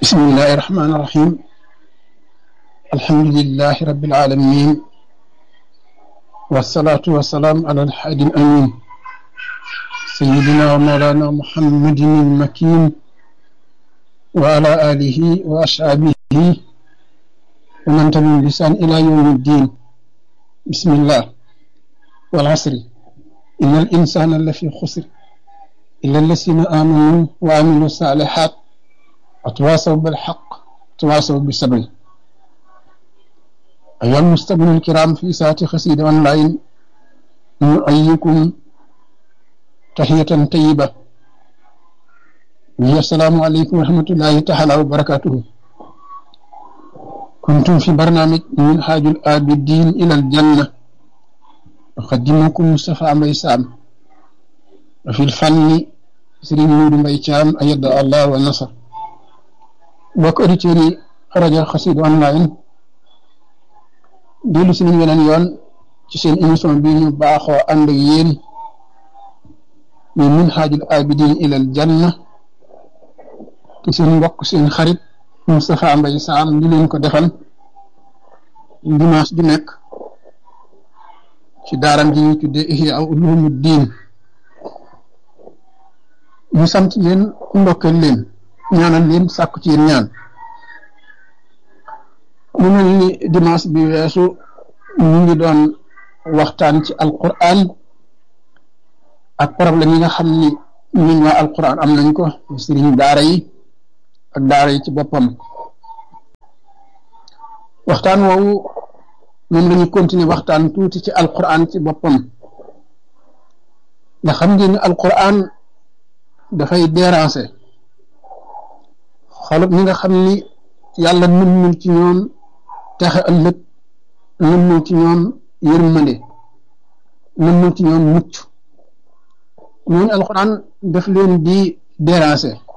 بسم الله الرحمن الرحيم الحمد لله رب العالمين والصلاة والسلام على الحادي الأمين سيدنا ومولانا محمد المكين وعلى آله وأصحابه ومن تبعهم بلسان إلى يوم الدين بسم الله والعصر إن الإنسان لفي خسر إلا الذين آمنوا وعملوا الصالحات وتواصوا بالحق وتواصوا بالصبر أيها المستمعون الكرام في ساعة خسيدة أونلاين نؤيكم تحية طيبة وهي السلام عليكم ورحمة الله تعالى وبركاته كنتم في برنامج من حاج الآبدين إلى الجنة أقدمكم مصطفى ميسام وفي الفن سرين مود ميتام أيد الله والنصر bokk auditeurs yi rajo Xassida online dellu si nañ weneen yoon ci seen émission bi ñu baaxoo ànd ak yéen ñu minhaajul abidin ilal janna te seen mbokk seen xarit Moustapha Mbaye Sam di leen ko defal dimanche ju nekk ci daaram ji ñuy tuddee Ihya Ulumuddin ñu sant leen ndokkeel leen ñaanal leen sàkku ci yéen ñaan mu mel ni dimanche bi weesu ñu ngi doon waxtaan ci alquran ak problème yi nga xam ni ñun waa alquran am nañ ko sëriñ daara yi ak daara yi ci boppam waxtaan woowu moom lañu continuer waxtaan tuuti ci alquran ci boppam nga xam ngeen ni alquran dafay déranger xolub ñi nga xam ni yàlla nëmmul ci ñoom texe ëllëg nëmmul ci ñoom yërmande nëmmul ci ñoom mucc ñooñu alxuraan daf leen di déranger